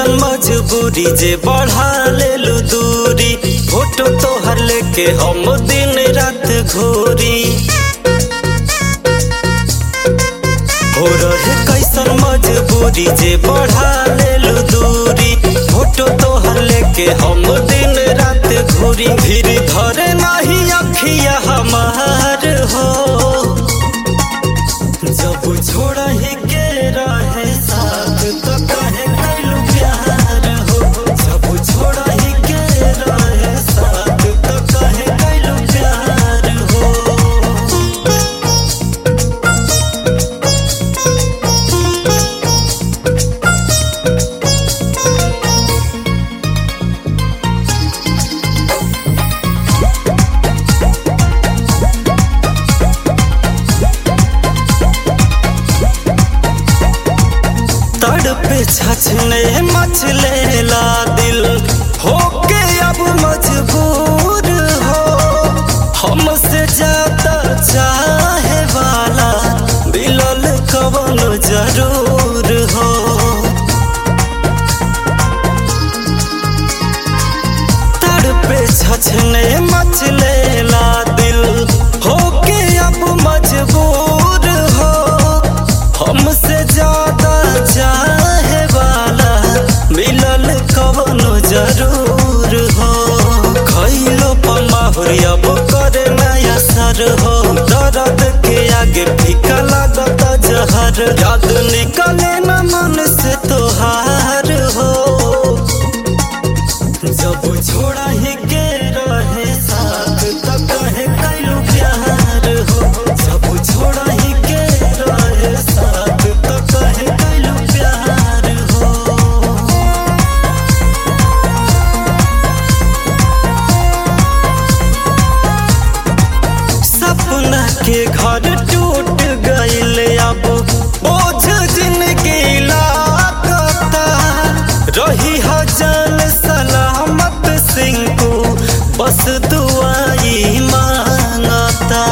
कैसन मजबूरी जे बढ़ा लेलू दूरी फोटो तोहर लेके हम दिन रात घोरी हो रहे कैसन मजबूरी जे बढ़ा लेलू दूरी फोटो तोहर लेके हम दिन रात घोरी फिर धरे नहीं अखिया हमार हो जब छोड़ा ही के रहे साथ तो कहे कैलू प्यार हो जब छोड़ा ही के रहे साथ तो कहे कैलू प्यार हो तड़पे छछने मचले ला दिल होके अब मजबूर हो हमसे ज्यादा चाहे वाला मिलल कवन जरूर हो तड़पे छछने मचले ला दिल होके अब मजबूर हो हमसे ज्यादा चाहे वाला मिलल कवन जरूर हो खैलो पमाहुर अब करे नया सर हो दर्द के आगे फीका लागत जहर याद निकले न मन से तोहार हो जब छोड़ा ही के रहे साथ तो कहे कैलू प्यार हो जब छोड़ा ही के रहे साथ तो कहे कैलू प्यार हो सपना के घर टूट गईल अब बोझ जिंदगी लागता रही हजान सलामत सिंह को बस दुआई मांगता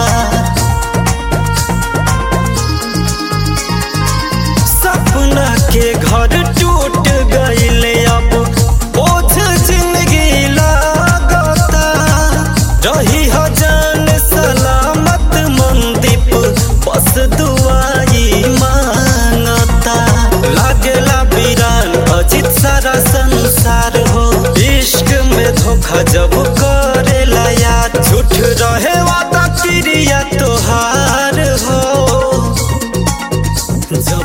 सपना के घर टूट गईल अब बोझ जिंदगी लागता रही हजान सलामत मंदीप बस दुआई मांगता लागेला वीरान अजित सारा संसार हो इश्क में धोखा जब करेला याद झूठ रहे वादा क्रिया तोहार हो जब